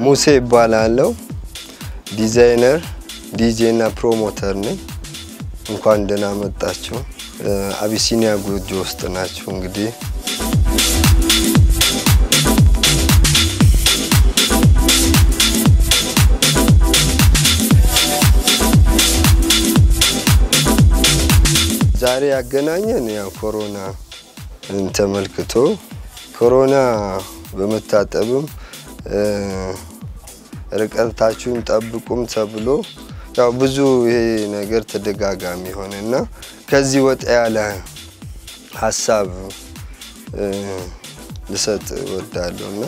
ሙሴ ይባላለው። ዲዛይነር፣ ዲጄ እና ፕሮሞተር ነኝ። እንኳን ደህና መጣችሁ። አቢሲኒያ ጎጆ ውስጥ ናችሁ እንግዲህ ዛሬ ያገናኘን ያው ኮሮና ተመልክቶ ኮሮና በመታጠብም ርቀታችሁን ጠብቁም ተብሎ ያው ብዙ ይሄ ነገር ተደጋጋሚ ሆነ እና ከዚህ ወጣ ያለ ሀሳብ ልሰጥ እወዳለሁ እና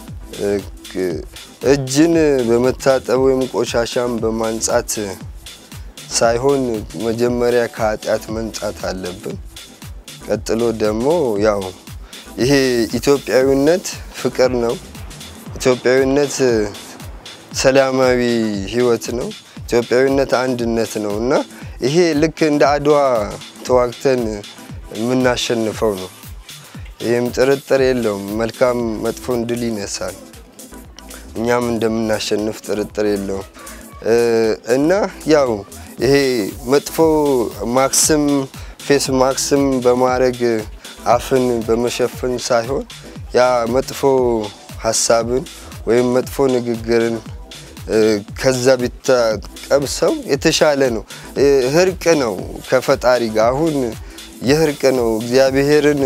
እጅን በመታጠብ ወይም ቆሻሻን በማንጻት ሳይሆን መጀመሪያ ከኃጢአት መንጻት አለብን። ቀጥሎ ደግሞ ያው ይሄ ኢትዮጵያዊነት ፍቅር ነው። ኢትዮጵያዊነት ሰላማዊ ሕይወት ነው። ኢትዮጵያዊነት አንድነት ነው እና ይሄ ልክ እንደ አድዋ ተዋግተን የምናሸንፈው ነው። ይህም ጥርጥር የለውም። መልካም መጥፎን ድል ይነሳል። እኛም እንደምናሸንፍ ጥርጥር የለውም እና ያው ይሄ መጥፎ ማክስም ፌስ ማክስም በማድረግ አፍን በመሸፈን ሳይሆን ያ መጥፎ ሀሳብን ወይም መጥፎ ንግግርን ከዛ ቢታቀብ ሰው የተሻለ ነው። እርቅ ነው ከፈጣሪ ጋር አሁን የእርቅ ነው እግዚአብሔርን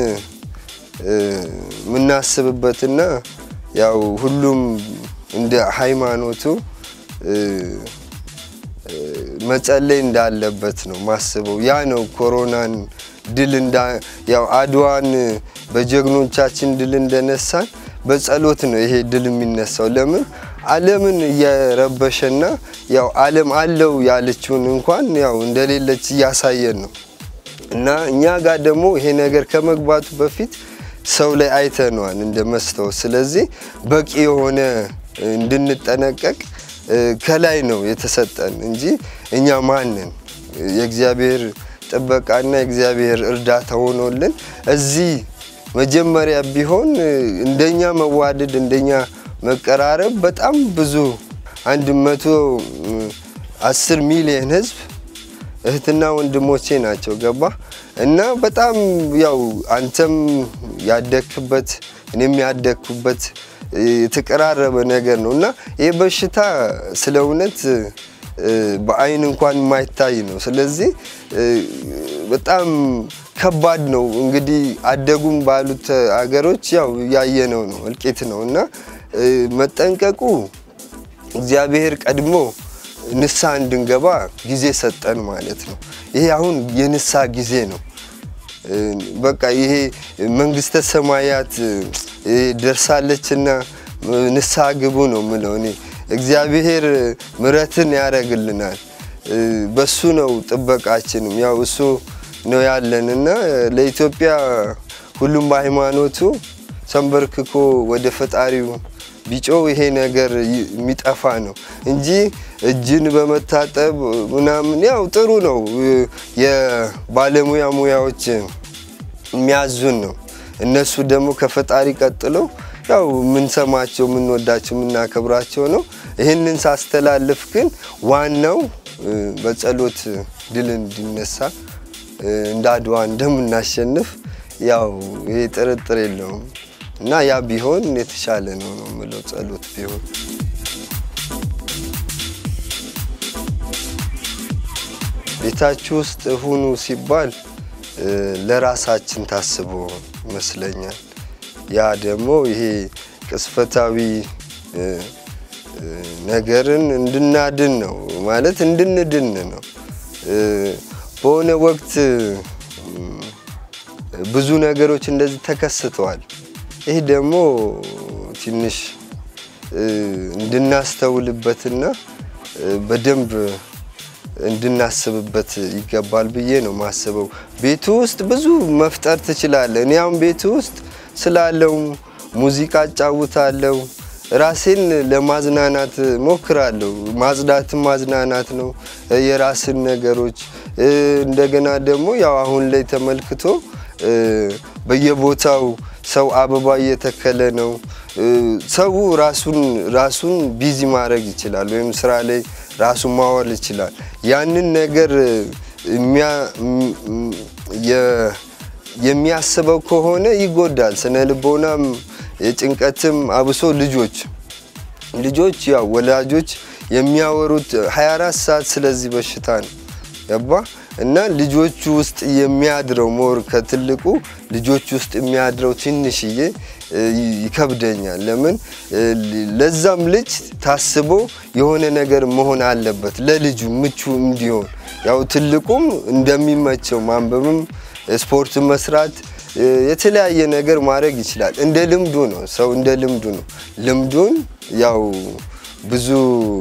የምናስብበትና ያው ሁሉም እንደ ሃይማኖቱ መጸለይ እንዳለበት ነው ማስበው። ያ ነው ኮሮናን ድል ያው አድዋን በጀግኖቻችን ድል እንደነሳን በጸሎት ነው ይሄ ድል የሚነሳው። ለምን ዓለምን እየረበሸና ያው ዓለም አለው ያለችውን እንኳን ያው እንደሌለች እያሳየን ነው እና እኛ ጋር ደግሞ ይሄ ነገር ከመግባቱ በፊት ሰው ላይ አይተነዋል እንደ መስታወት። ስለዚህ በቂ የሆነ እንድንጠነቀቅ ከላይ ነው የተሰጠን እንጂ እኛ ማንን የእግዚአብሔር ጥበቃና የእግዚአብሔር እርዳታ ሆኖልን እዚህ መጀመሪያ ቢሆን እንደኛ መዋደድ እንደኛ መቀራረብ በጣም ብዙ አንድ መቶ አስር ሚሊየን ህዝብ እህትና ወንድሞቼ ናቸው። ገባ እና በጣም ያው አንተም ያደግክበት እኔም ያደግኩበት የተቀራረበ ነገር ነው እና ይህ በሽታ ስለ እውነት በአይን እንኳን የማይታይ ነው። ስለዚህ በጣም ከባድ ነው። እንግዲህ አደጉም ባሉት አገሮች ያው ያየነው ነው እልቂት ነው እና መጠንቀቁ እግዚአብሔር ቀድሞ ንስሐ እንድንገባ ጊዜ ሰጠን ማለት ነው። ይሄ አሁን የንስሐ ጊዜ ነው። በቃ ይሄ መንግስተ ሰማያት ደርሳለችና ንስሐ ግቡ ነው ምለው እኔ። እግዚአብሔር ምሕረትን ያደርግልናል። በሱ ነው ጥበቃችንም ያው እሱ ነው ያለን እና ለኢትዮጵያ ሁሉም በሃይማኖቱ ሰንበርክኮ ወደ ፈጣሪው ቢጮ ይሄ ነገር የሚጠፋ ነው እንጂ እጅን በመታጠብ ምናምን ያው ጥሩ ነው። የባለሙያ ሙያዎች የሚያዙን ነው። እነሱ ደግሞ ከፈጣሪ ቀጥለው ያው የምንሰማቸው የምንወዳቸው የምናከብራቸው ነው። ይህንን ሳስተላልፍ ግን ዋናው በጸሎት ድል እንዲነሳ እንደ አድዋ እንደምናሸንፍ ያው ይሄ ጥርጥር የለውም እና ያ ቢሆን የተሻለ ነው ነው የምለው ጸሎት ቢሆን ቤታችሁ ውስጥ ሁኑ ሲባል ለራሳችን ታስቦ ይመስለኛል። ያ ደግሞ ይሄ ቅስፈታዊ ነገርን እንድናድን ነው ማለት እንድንድን ነው። በሆነ ወቅት ብዙ ነገሮች እንደዚህ ተከስተዋል። ይህ ደግሞ ትንሽ እንድናስተውልበትና በደንብ እንድናስብበት ይገባል ብዬ ነው ማስበው። ቤቱ ውስጥ ብዙ መፍጠር ትችላለህ። እኔ አሁን ቤቱ ውስጥ ስላለው ሙዚቃ እጫውታለሁ፣ ራሴን ለማዝናናት ሞክራለሁ። ማጽዳትም ማዝናናት ነው። የራስን ነገሮች እንደገና ደግሞ ያው አሁን ላይ ተመልክቶ በየቦታው ሰው አበባ እየተከለ ነው። ሰው ራሱን ራሱን ቢዚ ማድረግ ይችላል፣ ወይም ስራ ላይ ራሱን ማዋል ይችላል። ያንን ነገር የሚያስበው ከሆነ ይጎዳል። ስነ ልቦናም የጭንቀትም አብሶ ልጆች ልጆች ያው ወላጆች የሚያወሩት 24 ሰዓት ስለዚህ በሽታ ነው ገባ እና ልጆቹ ውስጥ የሚያድረው ሞር ከትልቁ ልጆች ውስጥ የሚያድረው ትንሽዬ ይከብደኛል። ለምን ለዛም ልጅ ታስቦ የሆነ ነገር መሆን አለበት ለልጁ ምቹ እንዲሆን ያው ትልቁም እንደሚመቸው ማንበብም ስፖርት መስራት የተለያየ ነገር ማድረግ ይችላል። እንደ ልምዱ ነው። ሰው እንደ ልምዱ ነው። ልምዱን ያው ብዙ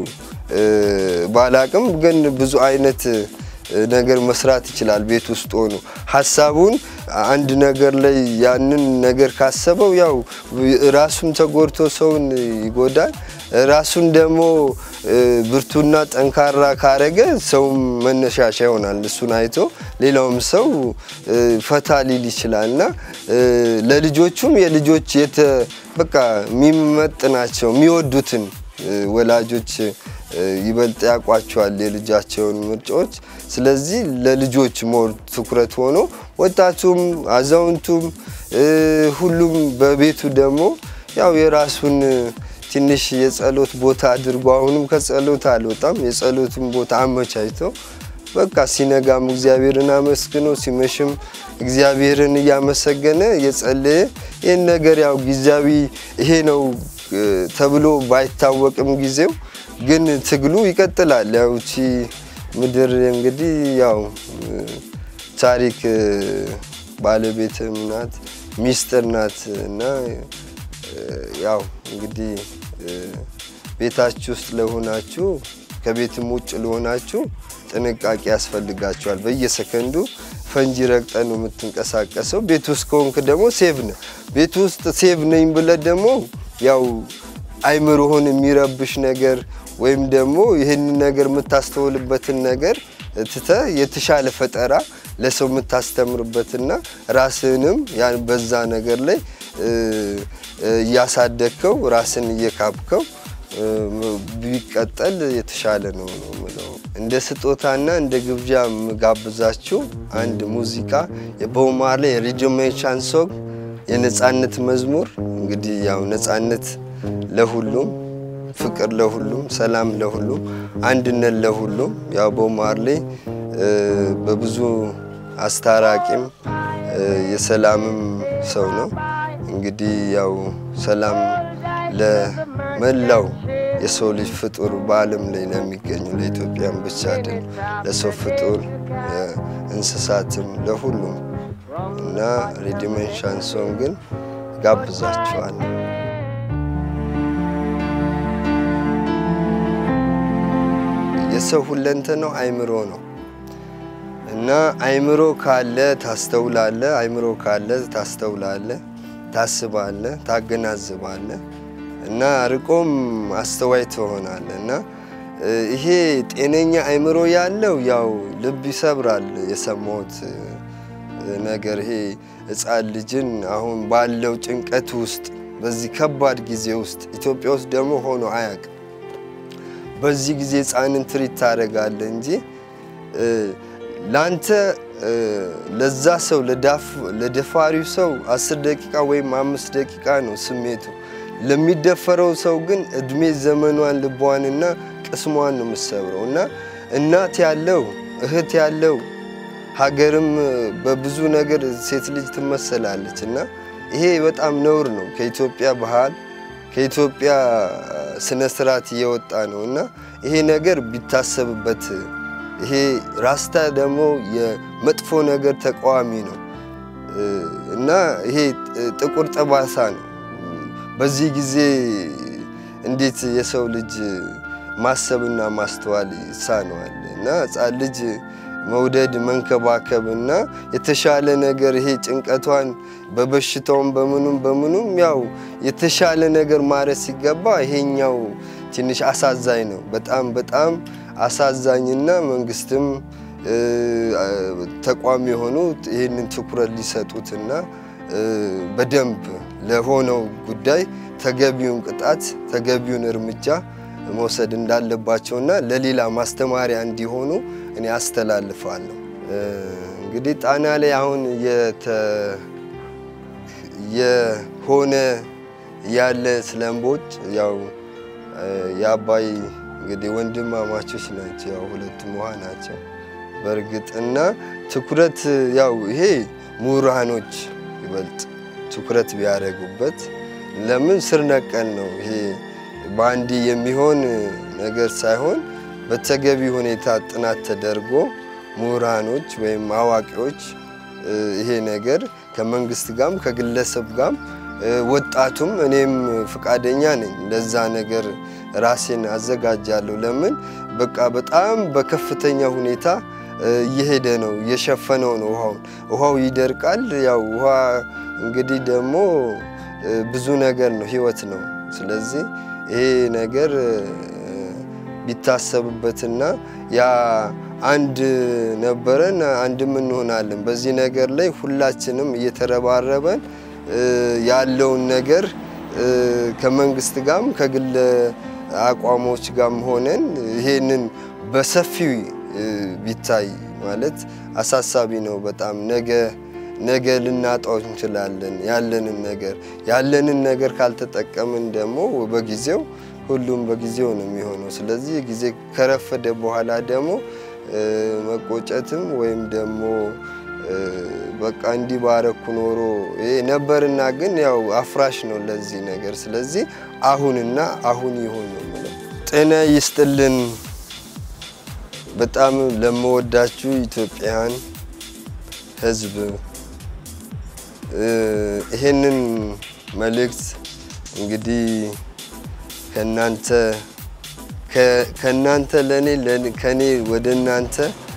ባላቅም ግን ብዙ አይነት ነገር መስራት ይችላል። ቤት ውስጥ ሆኖ ሀሳቡን አንድ ነገር ላይ ያንን ነገር ካሰበው ያው ራሱን ተጎድቶ ሰውን ይጎዳል። ራሱን ደግሞ ብርቱና ጠንካራ ካረገ ሰውም መነሻሻ ይሆናል። እሱን አይቶ ሌላውም ሰው ፈታ ሊል ይችላል እና ለልጆቹም የልጆች በቃ የሚመጥናቸው የሚወዱትን ወላጆች ይበልጥ ያውቋቸዋል የልጃቸውን ምርጫዎች። ስለዚህ ለልጆች ሞር ትኩረት ሆኖ ወጣቱም አዛውንቱም ሁሉም በቤቱ ደግሞ ያው የራሱን ትንሽ የጸሎት ቦታ አድርጎ አሁንም ከጸሎት አልወጣም የጸሎትን ቦታ አመቻችቶ በቃ ሲነጋም እግዚአብሔርን አመስግኖ ሲመሽም እግዚአብሔርን እያመሰገነ የጸለየ ይህን ነገር ያው ጊዜያዊ ይሄ ነው ተብሎ ባይታወቅም ጊዜው ግን ትግሉ ይቀጥላል። ያው እቺ ምድር እንግዲህ ያው ታሪክ ባለቤትም ናት ሚስጥር ናት እና ያው እንግዲህ ቤታችሁ ውስጥ ለሆናችሁ ከቤትም ውጭ ለሆናችሁ ጥንቃቄ ያስፈልጋቸዋል። በየሰከንዱ ፈንጂ ረግጠ ነው የምትንቀሳቀሰው። ቤት ውስጥ ከሆንክ ደግሞ ሴቭ ነው። ቤት ውስጥ ሴቭ ነኝ ብለህ ደግሞ ያው አይምሮህን የሚረብሽ ነገር ወይም ደግሞ ይህንን ነገር የምታስተውልበትን ነገር ትተ የተሻለ ፈጠራ ለሰው የምታስተምርበትና ራስህንም በዛ ነገር ላይ እያሳደግከው ራስን እየካብከው ቢቀጠል የተሻለ ነው ነው የምለው። እንደ ስጦታና እንደ ግብዣ የምጋብዛችሁ አንድ ሙዚቃ የቦብ ማርሌ የሪጅሜን ሻንሶን የነፃነት መዝሙር እንግዲህ ያው ነፃነት ለሁሉም ፍቅር ለሁሉም ሰላም ለሁሉም አንድነት ለሁሉም ያው ቦብ ማርሌ በብዙ አስታራቂም የሰላምም ሰው ነው። እንግዲህ ያው ሰላም ለመላው የሰው ልጅ ፍጡር በዓለም ላይ ለሚገኙ ለኢትዮጵያን ብቻ አይደል፣ ለሰው ፍጡር እንስሳትም ለሁሉም እና ሪዲሜን ሻንሶን ግን ጋብዛችኋል። የሰው ሁለንተናው አይምሮ ነው እና አይምሮ ካለ ታስተውላለ፣ አይምሮ ካለ ታስተውላለ፣ ታስባለ፣ ታገናዝባለ እና ርቆም አስተዋይ ትሆናለ እና ይሄ ጤነኛ አይምሮ ያለው ያው ልብ ይሰብራል። የሰማሁት ነገር ይሄ ሕፃን ልጅን አሁን ባለው ጭንቀት ውስጥ በዚህ ከባድ ጊዜ ውስጥ ኢትዮጵያ ውስጥ ደግሞ ሆኖ አያውቅም። በዚህ ጊዜ ሕፃንን ትሪት ታደርጋለህ እንጂ ላንተ ለዛ ሰው ለደፋሪው ሰው አስር ደቂቃ ወይም አምስት ደቂቃ ነው ስሜቱ። ለሚደፈረው ሰው ግን እድሜ ዘመኗን ልቧንና ቅስሟን ነው የምትሰብረው እና እናት ያለው እህት ያለው ሀገርም በብዙ ነገር ሴት ልጅ ትመሰላለች እና ይሄ በጣም ነውር ነው። ከኢትዮጵያ ባህል ከኢትዮጵያ ስነ ስርዓት እየወጣ ነው እና ይሄ ነገር ቢታሰብበት። ይሄ ራስታ ደግሞ የመጥፎ ነገር ተቃዋሚ ነው እና ይሄ ጥቁር ጠባሳ ነው። በዚህ ጊዜ እንዴት የሰው ልጅ ማሰብና ማስተዋል ይሳነዋል? እና ሕፃን ልጅ መውደድ መንከባከብ እና የተሻለ ነገር ይሄ ጭንቀቷን በበሽታውም በምኑም በምኑም ያው የተሻለ ነገር ማድረግ ሲገባ ይሄኛው ትንሽ አሳዛኝ ነው። በጣም በጣም አሳዛኝና መንግስትም ተቋም የሆኑት ይህንን ትኩረት ሊሰጡትና በደንብ ለሆነው ጉዳይ ተገቢውን ቅጣት ተገቢውን እርምጃ መውሰድ እንዳለባቸውና ለሌላ ማስተማሪያ እንዲሆኑ እኔ አስተላልፋለሁ። እንግዲህ ጣና ላይ አሁን የሆነ ያለ ስለምቦጭ ያው የአባይ እንግዲህ ወንድማማቾች ናቸው። ያው ሁለቱም ውሃ ናቸው በእርግጥ እና ትኩረት ያው ይሄ ምሁራኖች ይበልጥ ትኩረት ቢያደርጉበት ለምን ስር ነቀል ነው ይሄ በአንድ የሚሆን ነገር ሳይሆን በተገቢ ሁኔታ ጥናት ተደርጎ ምሁራኖች ወይም አዋቂዎች ይሄ ነገር ከመንግስት ጋርም ከግለሰብ ጋርም ወጣቱም እኔም ፍቃደኛ ነኝ ለዛ ነገር ራሴን አዘጋጃለሁ። ለምን በቃ በጣም በከፍተኛ ሁኔታ እየሄደ ነው፣ እየሸፈነው ነው ውሃውን። ውሃው ይደርቃል። ያው ውሃ እንግዲህ ደግሞ ብዙ ነገር ነው፣ ህይወት ነው። ስለዚህ ይሄ ነገር ቢታሰብበትና ያ አንድ ነበረን አንድም እንሆናለን። በዚህ ነገር ላይ ሁላችንም እየተረባረበን ያለውን ነገር ከመንግስት ጋርም ከግል አቋሞች ጋርም ሆነን ይሄንን በሰፊው ቢታይ ማለት አሳሳቢ ነው በጣም ነገ ነገ ልናጣው እንችላለን። ያለንን ነገር ያለንን ነገር ካልተጠቀምን ደግሞ በጊዜው ሁሉም በጊዜው ነው የሚሆነው። ስለዚህ ጊዜ ከረፈደ በኋላ ደግሞ መቆጨትም ወይም ደግሞ በቃ እንዲህ ባረኩ ኖሮ ይሄ ነበርና ግን ያው አፍራሽ ነው ለዚህ ነገር። ስለዚህ አሁንና አሁን ይሁን ነው የምለው። ጤና ይስጥልን። በጣም ለመወዳችሁ ኢትዮጵያን ሕዝብ ይሄንን መልእክት እንግዲህ ከናንተ ከናንተ ለኔ ከኔ ወደ እናንተ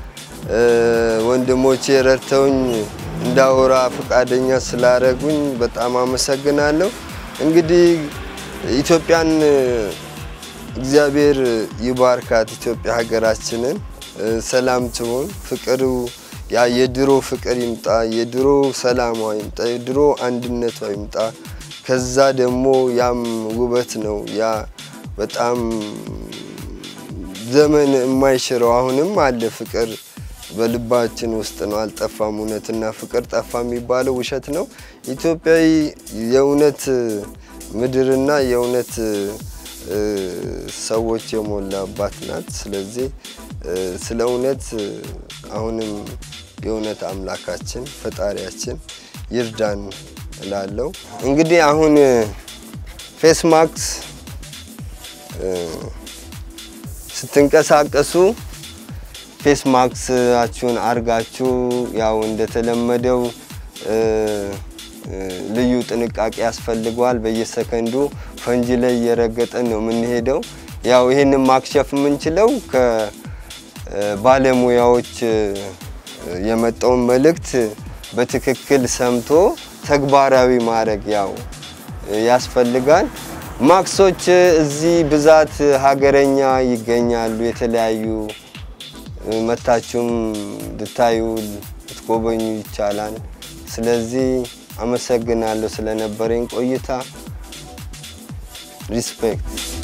ወንድሞቼ ረድተውኝ እንዳወራ ፈቃደኛ ስላረጉኝ በጣም አመሰግናለሁ። እንግዲህ ኢትዮጵያን እግዚአብሔር ይባርካት። ኢትዮጵያ ሀገራችንን ሰላም ትሆን፣ ፍቅሩ ያ የድሮ ፍቅር ይምጣ፣ የድሮ ሰላሟ ይምጣ፣ የድሮ አንድነቷ ይምጣ። ከዛ ደግሞ ያም ውበት ነው። ያ በጣም ዘመን የማይሽረው አሁንም አለ ፍቅር በልባችን ውስጥ ነው፣ አልጠፋም። እውነትና ፍቅር ጠፋ የሚባለው ውሸት ነው። ኢትዮጵያዊ የእውነት ምድርና የእውነት ሰዎች የሞላባት ናት። ስለዚህ ስለ እውነት አሁንም የእውነት አምላካችን ፈጣሪያችን ይርዳን እላለሁ። እንግዲህ አሁን ፌስ ማክስ ስትንቀሳቀሱ ፌስ ማክሳችሁን አርጋችሁ ያው እንደተለመደው ልዩ ጥንቃቄ ያስፈልገዋል። በየሰከንዱ ፈንጂ ላይ እየረገጠን ነው የምንሄደው። ያው ይህንን ማክሸፍ የምንችለው ከባለሙያዎች የመጣውን መልእክት በትክክል ሰምቶ ተግባራዊ ማድረግ ያው ያስፈልጋል። ማክሶች እዚህ ብዛት ሀገረኛ ይገኛሉ። የተለያዩ መታችሁም ልታዩ ልትጎበኙ ይቻላል። ስለዚህ አመሰግናለሁ ስለነበረኝ ቆይታ። ሪስፔክት